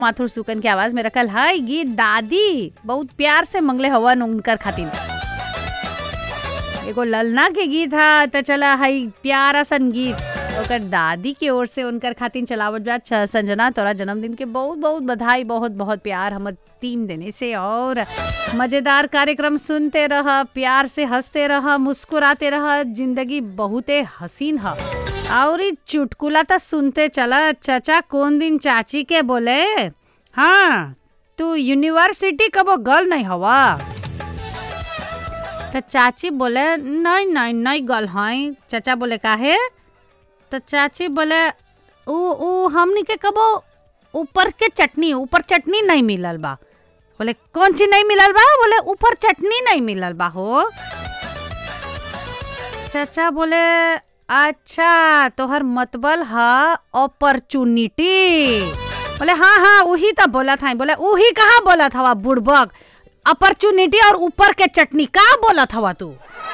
माथुर सुकन के आवाज में रखल है गीत दादी बहुत प्यार से मंगले हवन उनकर खातिर एगो ललना के गीत है तो चला है प्यारा सन गीत ओकर दादी के ओर से उनकर खातिर चलावत बा छ- संजना तोरा जन्मदिन के बहुत बहुत बधाई बहुत बहुत प्यार हमर टीम देने से और मजेदार कार्यक्रम सुनते रह प्यार से हंसते रह मुस्कुराते रह जिंदगी बहुते हसीन है और ई चुटकुला तो सुनते चला चाचा कौन दिन चाची के बोले हाँ तू यूनिवर्सिटी कबो गल नहीं हवा तो चाची बोले नहीं नहीं नहीं गल हैं चाचा बोले काहे तो चाची बोले ऊ ऊ हमनी के कबो ऊपर के चटनी ऊपर चटनी नहीं मिलल बा बोले कौन सी नहीं मिलल बा बोले ऊपर चटनी नहीं मिलल बा हो चाचा बोले अच्छा तोहर मतबल है अपॉर्चुनिटी बोले हाँ हाँ वही तो बोला था बोले वही कहाँ बोला था बुड़बक अपॉर्चुनिटी और ऊपर के चटनी का बोला था तू